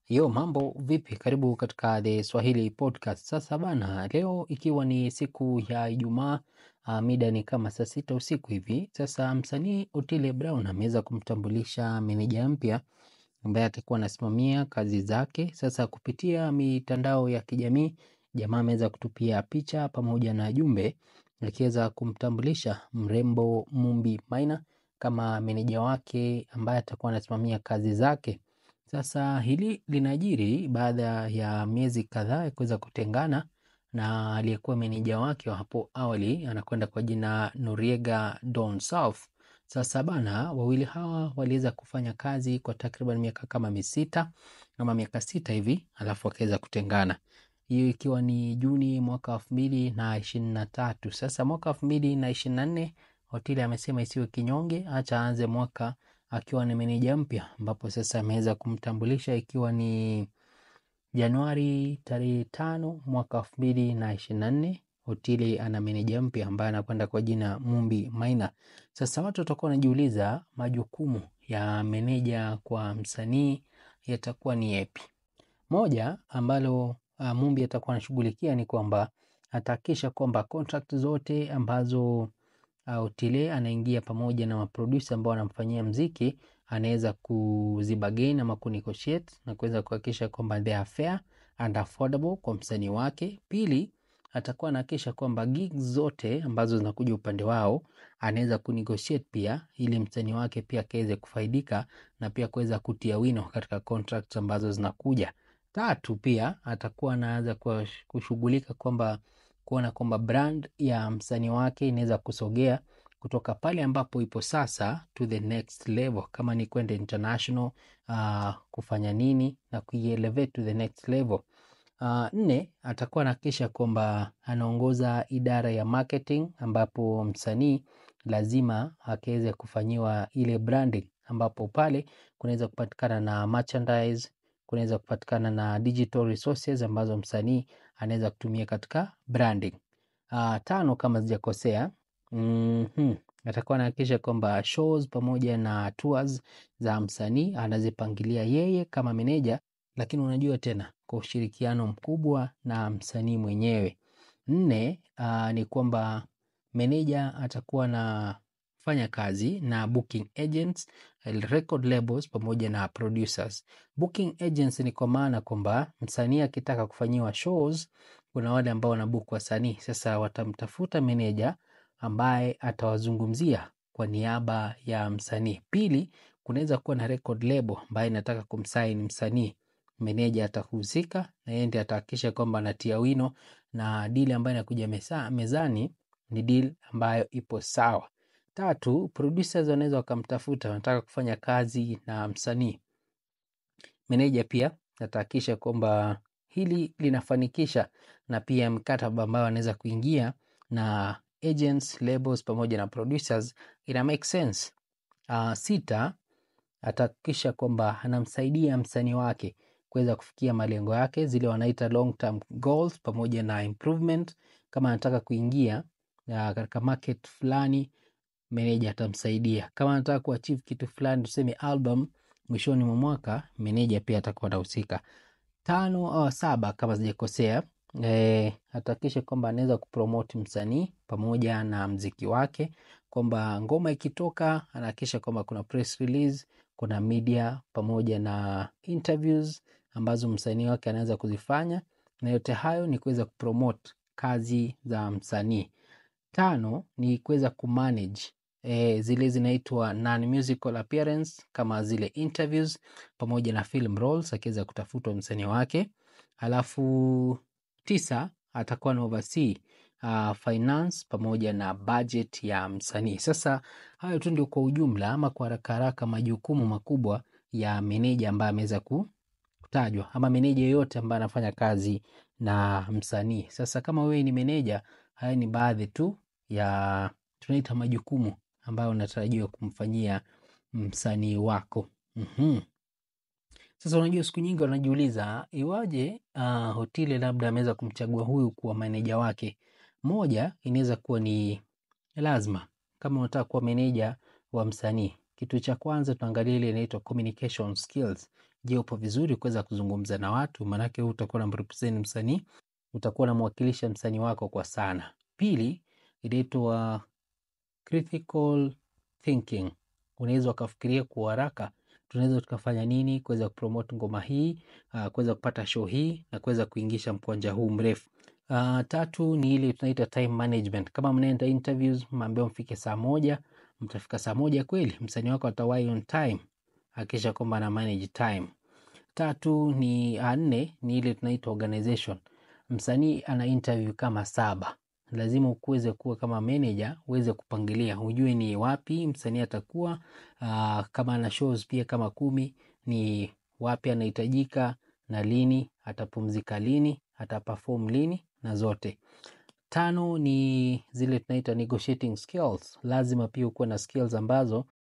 Yo, mambo vipi? Karibu katika The Swahili Podcast. Sasa bana, leo ikiwa ni siku ya Ijumaa, uh, mida ni kama saa sita usiku hivi. Sasa msanii Otile Brown ameweza kumtambulisha meneja mpya ambaye atakuwa anasimamia kazi zake. Sasa kupitia mitandao ya kijamii, jamaa ameweza kutupia picha pamoja na jumbe akiweza kumtambulisha mrembo Mumbi Maina kama meneja wake ambaye atakuwa anasimamia kazi zake. Sasa hili linajiri baada ya miezi kadhaa ya kuweza kutengana na aliyekuwa meneja wake wa hapo awali anakwenda kwa jina Noriega Don South. Sasa bana, wawili hawa waliweza kufanya kazi kwa takriban miaka kama misita ama miaka sita hivi, alafu wakaweza kutengana, hiyo ikiwa ni Juni mwaka elfu mbili na ishirini na tatu. Sasa mwaka elfu mbili na ishirini na nne Otile amesema isiwe kinyonge, acha aanze mwaka akiwa ni meneja mpya, ambapo sasa ameweza kumtambulisha ikiwa ni Januari tarehe tano mwaka elfu mbili na ishirini na nne. Otile ana meneja mpya ambaye anakwenda kwa jina Mumbi Maina. Sasa watu watakuwa wanajiuliza majukumu ya meneja kwa msanii yatakuwa ni yapi? Moja ambalo uh, Mumbi atakuwa anashughulikia ni kwamba atahakikisha kwamba contract zote ambazo uh, Otile anaingia pamoja na maproducer ambao wanamfanyia mziki anaweza kuzibagain ama kunegotiate na kuweza kuhakikisha kwamba they are fair and affordable kwa msanii wake. Pili, atakuwa anahakikisha kwamba gigs zote ambazo zinakuja upande wao anaweza kunegotiate pia, ili msanii wake pia akaweze kufaidika na pia kuweza kutia wino katika contracts ambazo zinakuja. Tatu, pia atakuwa anaanza kushughulika kwamba kuona kwamba brand ya msanii wake inaweza kusogea kutoka pale ambapo ipo sasa to the next level, kama ni kwenda international uh, kufanya nini na kuielevate to the next level. Uh, nne atakuwa anahakikisha kwamba anaongoza idara ya marketing ambapo msanii lazima akaweze kufanyiwa ile branding, ambapo pale kunaweza kupatikana na merchandise, kunaweza kupatikana na digital resources ambazo msanii anaweza kutumia katika branding. Uh, tano kama sijakosea, mm -hmm. Atakuwa anahakikisha kwamba shows pamoja na tours za msanii anazipangilia yeye kama meneja, lakini unajua tena kwa ushirikiano mkubwa na msanii mwenyewe. Nne, uh, ni kwamba meneja atakuwa anafanya kazi na booking agents, record labels pamoja na producers. Booking agents ni kwa maana kwamba msanii akitaka kufanyiwa shows, kuna wale ambao wanabook wasanii. Sasa watamtafuta meneja ambaye atawazungumzia kwa niaba ya msanii. Pili, kunaweza kuwa na record label ambaye inataka kumsaini msanii meneja atahusika na yeye ndiye atahakikisha kwamba anatia wino na deal ambayo inakuja meza, mezani ni deal ambayo ipo sawa. Tatu, producers wanaweza wakamtafuta, wanataka kufanya kazi na msanii. Meneja pia atahakikisha kwamba hili linafanikisha, na pia mkataba ambao anaweza kuingia na agents, labels pamoja na producers ina make sense. Uh, sita, atahakikisha kwamba anamsaidia msanii wake kuweza kufikia malengo yake, zile wanaita long term goals pamoja na improvement. Kama anataka kuingia katika market fulani, meneja atamsaidia. Kama anataka kuachieve kitu fulani, tuseme album mwishoni mwa mwaka, meneja pia atakuwa anahusika. Tano au saba kama sijakosea, e, atahakikisha kwamba anaweza kupromote msanii pamoja na mziki wake, kwamba ngoma ikitoka anahakikisha kwamba kuna press release, kuna media pamoja na interviews ambazo msanii wake anaweza kuzifanya, na yote hayo ni kuweza kupromote kazi za msanii. Tano ni kuweza kumanage e, zile zinaitwa non musical appearance kama zile interviews pamoja na film roles, akiweza kutafutwa msanii wake. Alafu tisa atakuwa na oversee uh, finance pamoja na budget ya msanii. Sasa hayo tu ndio kwa ujumla ama kwa haraka haraka majukumu makubwa ya meneja ambaye ameweza kutajwa ama meneja yoyote ambaye anafanya kazi na msanii. Sasa kama wewe ni meneja, haya ni baadhi tu ya tunaita majukumu ambayo unatarajiwa kumfanyia msanii wako. mm -hmm. Sasa unajua, siku nyingi wanajiuliza iwaje uh, Otile labda ameweza kumchagua huyu kuwa meneja wake. Moja inaweza kuwa ni lazima, kama unataka kuwa meneja wa msanii, kitu cha kwanza tuangalie ile inaitwa communication skills. Je, upo vizuri kuweza kuzungumza na watu? Maanake huu utakuwa unamrepresent msanii, utakuwa unamwakilisha msanii wako kwa sana. Pili, inaitwa critical thinking. Unaweza ukafikiria kwa haraka, tunaweza tukafanya nini kuweza kupromote ngoma hii, uh, kuweza kupata show hii na kuweza kuingisha mkwanja huu mrefu. Uh, tatu ni ile tunaita time management. Kama mnaenda interviews, mmeambiwa mfike saa moja, mtafika saa moja kweli? Msanii wako atawahi on time, hakikisha kwamba ana manage time. Tatu ni uh, nne ni ile tunaita organization. Msanii ana interview kama saba, lazima ukuweze kuwa kama manager, uweze kupangilia, ujue ni wapi msanii atakuwa. Uh, kama ana shows pia kama kumi, ni wapi anahitajika na lini, atapumzika lini, ataperform lini na zote. Tano ni zile tunaita negotiating skills. Lazima pia ukuwe na skills ambazo